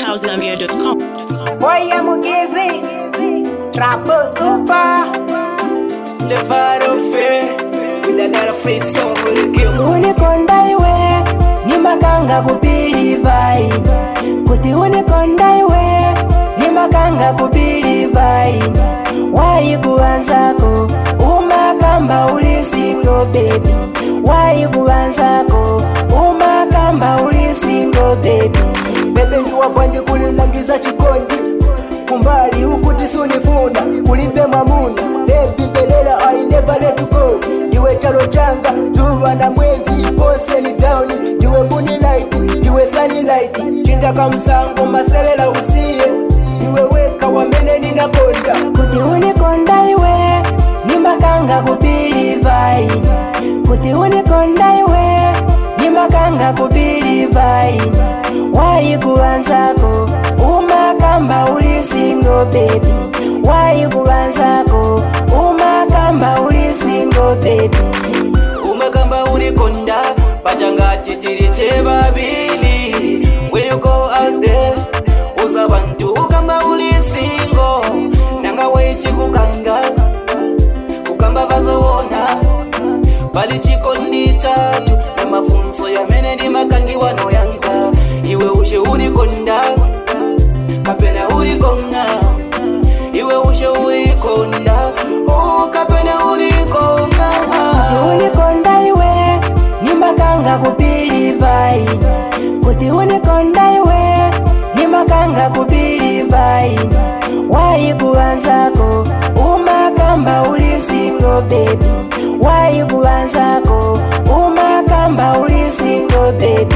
deadhousegambia.com. Oye Mugizi Trapo Super Le faro fe Bila dara fe song with a game Unikonda iwe Ni makanga kupili vai Kuti unikonda iwe Ni makanga kupili vai Wai kuanzako Umakamba uli single baby Wai kuanzako Umakamba uli single baby Bebe ndiwa bwanje kulilangiza chikondi kumbali huku tisunifuna kulipe mwamuna Baby mbelela I never let you go Iwe chalo changa zuwa na mwezi pose ni down Iwe moonlight iwe sunlight Chinja kamsango maselela usiye Iwe weka wamene ninakonda kuti unikonda iwe ni makanga kupili vai kuti unikonda iwe ni makanga kupili vai wai kuwanzako umakamba uli single baby wai kuwanzako umakamba uli single baby umakamba unikonda pachangati tiri chevavili when you go out there uza bantu ukamba uli singo nanga waichikukanga kukamba vazoona pali chikondi chatu na mafunzo yamene ndi makangiwa noyanga iwe ushe unikonda kapena ulikonga iwe ushe ulikonda oh, kapena ulikonga unikonda iwe ni makanga kupili vai kuti unikonda iwe ni makanga kupili vai wai kuwanzako umakamba uli single baby wai kuwanzako umakamba uli single baby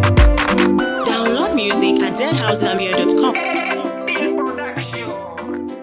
Download music at deadhousegambia.com. Production.